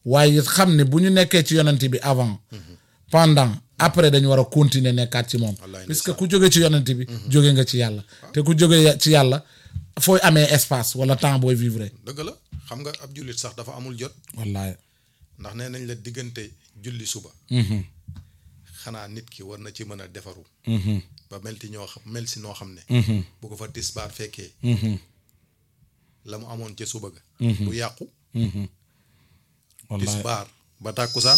waaye it xam ne bu ñu nekkee ci yonent bi avant pendant après dañu war a continuer nekkaat ci moom Wallaay puisque ku jóge ci yonent bi jóge nga ci yàlla te ku jóge ci yàlla fooy amee espace wala temps booy vivre dëgg la xam nga ab jullit sax dafa amul jot wallaay ndax nee nañ la diggante julli suba xanaa nit ki war na ci mën a defaru ba mel ti ñoo xam mel si noo xam ne bu ko fa tisbaar fekkee la mu amoon ca suba ga du yàqu wallaay tisbaar ba tàkkusaan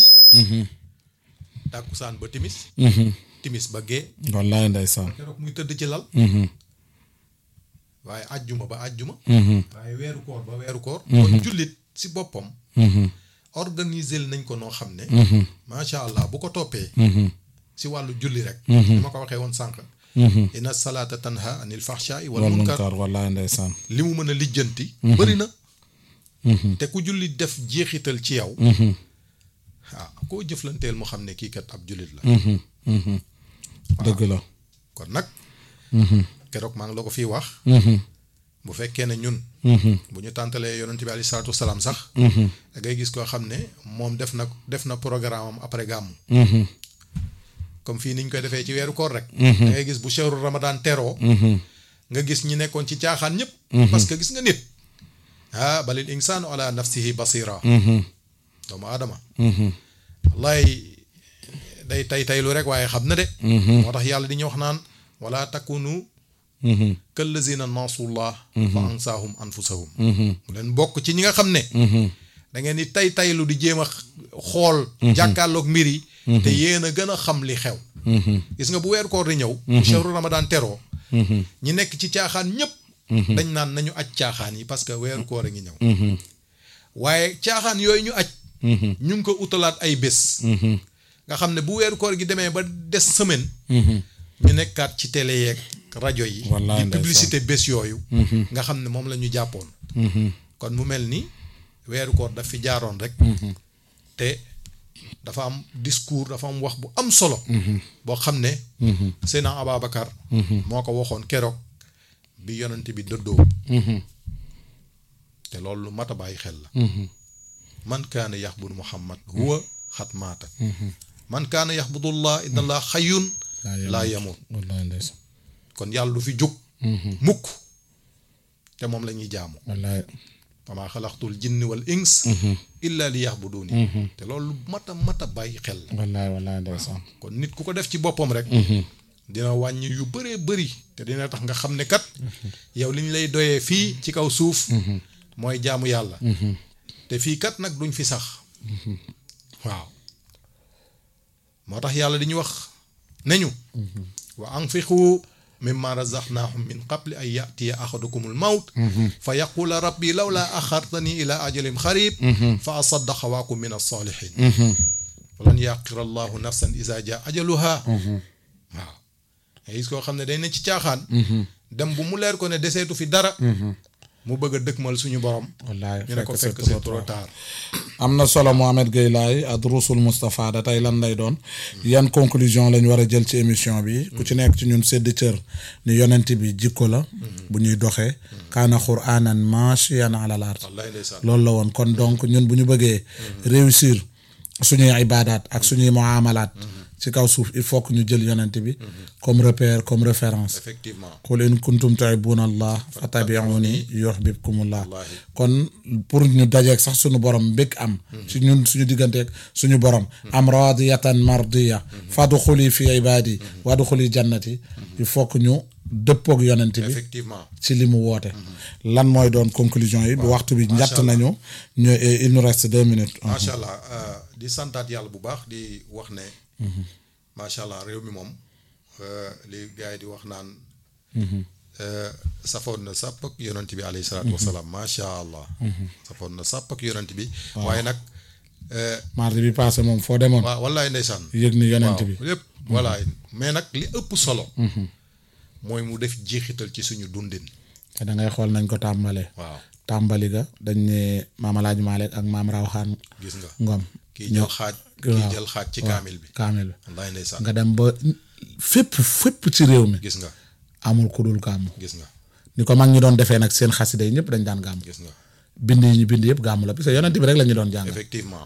tàkkusaan ba timis timis ba gee wallaay ndeysaan keroog muy tëdd ci lal waaye ajjuma ba ajjuma waaye weeru koor ba weeru koor kon jullit si boppam organiser nañ ko noo xam ne macha allah bu ko toppee si wàllu julli rek ni ma ko waxee woon sànq inna salaata tanha anil fahshaai wal wal munkar munkar wallaay ndeysaan li mu mën a lijjanti bëri na te ku julli def jeexital ci yow ah koo jëflanteel mu xam ne kii kat ab jullit la dëgg la kon nag keroog maa ngi la ko fii wax bu fekkee ne ñun bu ñu tàntalee yonent bi alayhi salaatu wasalaam sax da ngay gis koo xam ne moom def na def na programme am après gàmmu comme fii niñ koy defee ci weeru koor rek da ngay gis bu shahru ramadan teroo nga gis ñi nekkoon ci caaxaan ñëpp parce que gis nga nit ah balil insaanu ala nafsihi basira doomu aadama wallaay day tay taylu rek waaye xam na de moo tax yàlla di ñu wax naan wala takunu kallazina nasullah fa ansaahum anfusahum mu leen bokk ci ñi nga xam ne da ngeen di tay taylu di jéem a xool jàkkaarloog mbir yi te yéen a gën a xam li xew gis nga bu weer koor di ñëw bu shahru ramadan teroo ñi nekk ci caaxaan ñëpp dañ naan nañu aj caaxaan yi parce que weeru koor a ngi ñëw waaye caaxaan yooyu ñu aj ñu ngi ko utalaat ay bés nga xam ne bu weeru koor gi demee ba des semaine ñu nekkaat ci télé yeeg rajo yi Wallaay di ndeysaan. publicité bés yooyu nga xam ne moom la ñu jàppoon kon mu mel ni weeru koor daf fi jaaroon rek te dafa am discours dafa am wax bu am solo boo xam ne Seydina Ababacar moo ko waxoon keroog bi yonent bi dëddoo te loolu lu mat a bàyyi xel la man kaana yaxbudu muhammad huwa xat maata man kaana yaxbudullah inna allah xayun laa yamut wallaay ndeysaan kon yàlla du fi jóg mukk te moom la ñuy jaamu wallaay wamaa xalaqtul jinni wal ins illa li yaxbuduuni te loolu lu mat a mat a bàyyi xel la wallaay wallaay ndeysaan kon nit ku ko def ci boppam rek dina wàññi yu bëree bëri te dina tax nga xam ne kat yow li ñu lay doyee fii ci kaw suuf mooy jaamu yàlla te fii kat nag duñ fi sax waaw moo tax yàlla di ñu wax nañu wa anfiqu mimma razaqnaahum min qabli an yatiya ahadukumul mawt fa yaqula rabbi lawla axartani ila ajalin xarib fa asaddaqa wa akun min alsalihin walan yaqira allahu nafsan isa jaa ajaluha waaw nga gis koo xam ne day ne ci caaxaan dem bu mu leer ko ne deseetu fi dara mu bëgg a dëkkmal suñu borom wallaay ñu ne ko fekk c'est c'est trop tard am na solo Mohamed Gueye Laye adrusul Moustapha da tey lan lay doon yan conclusion lañ war a jël ci émission bi ku ci nekk ci ñun sédd cër ni yonent bi jikko la bu ñuy doxee kaana quraanan maashiyan alal ard wallaay ndeysaan loolu la woon kon donc ñun bu ñu bëggee réussir suñuy ibaadaat ak suñuy muamalaat ci kaw suuf il faut que ñu jël yonent bi comme repère comme référence effectivement qul in kuntum tuhibbuna allah fattabi'uni yuhbibkumullah Wallaahi. kon pour ñu dajeeg sax suñu borom mbég am ci ñun suñu digganteeg suñu borom am radiyatan mardiya fadxuli fi ibadi wadxuli jannati il faut que ñu dëppoog yonent bi effectivement ci li mu woote lan mooy doon conclusion yi bu waxtu bi njatt nañu ñu il nous reste deux minutes macha allah euh, di santaat yàlla bu baax di wax ne macha allah réew mi moom euh, li gars yi di wax naan euh, safoon na sàpp ak yonent bi alayhi salaatu wasalaam macha allah safoon na sàpp ak yonent bi waaye nag euh, mardi bi passé moom foo demoon waaw wallaay ndeysaan yëg ni yonent waaw bi lépp voilà mais nag li ëpp solo mooy mu def jeexital ci suñu dundin te da ngay xool nañ ko tàmbalee waaw tàmbali ga dañ ne maam Alaaji Maalik ak maam Rawxaan gis nga Ngom kii jël xaaj kii waaw. jël xaaj ci kaamil bi kaamil bi wallaay ndeysaan nga dem ba fépp fépp ci réew mi gis nga amul ku dul gàmmu gis nga ni ko mag ñi doon defee nag seen xasida yi ñëpp dañ daan gàmmu gis nga bind yi ñu bind yëpp gàmmu la parce que yonent bi rek la ñu doon jàng effectivement